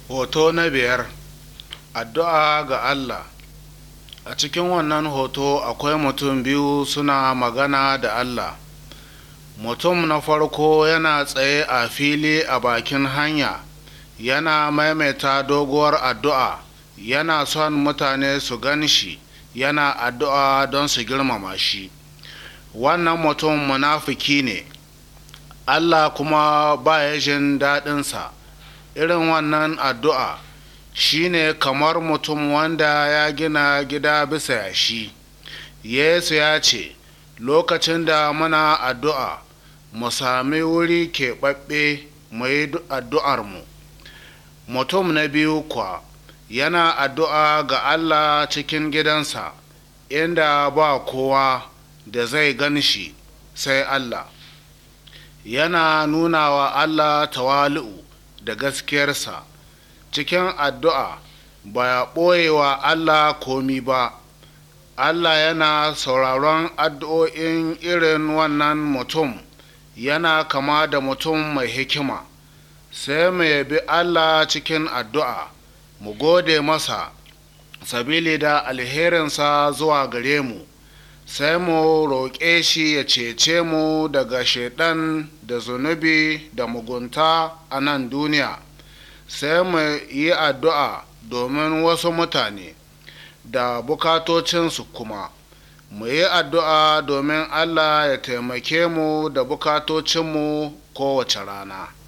Hoto na biyar Addu'a ga Allah A cikin wannan hoto akwai mutum biyu suna magana da Allah. Mutum na farko yana tsaye a fili a bakin hanya, yana maimaita doguwar addu'a, yana son mutane su gan shi, yana addu'a don su girmama shi. Wannan mutum munafiki ne, Allah kuma ba ya jin daɗinsa. Irin wannan addu'a shi ne kamar mutum wanda ya gina gida bisa yashi. Yesu ya ce, Lokacin da muna addu'a, mu sami wuri keɓaɓɓe mu yi addu'armu. Mutum na biyu kuwa yana addu'a ga Allah cikin gidansa, inda ba kowa da zai gan shi sai Allah. Yana nuna wa Allah tawali'u da gaskiyarsa cikin addu'a ba ya ɓoye wa Allah komi ba. Allah yana sauraron addu'o'in irin wannan mutum yana kama da mutum mai hikima. Sai mu yabi Allah cikin addu'a, mu gode masa, sabili da alherinsa zuwa gare mu, sai mu roƙe shi ya cece mu daga shaiɗan da zunubi da mugunta a nan duniya. Sai mu yi addu'a domin wasu mutane da bukatocinsu kuma. Mu yi addu'a domin Allah ya taimake mu da bukatocinmu kowace rana.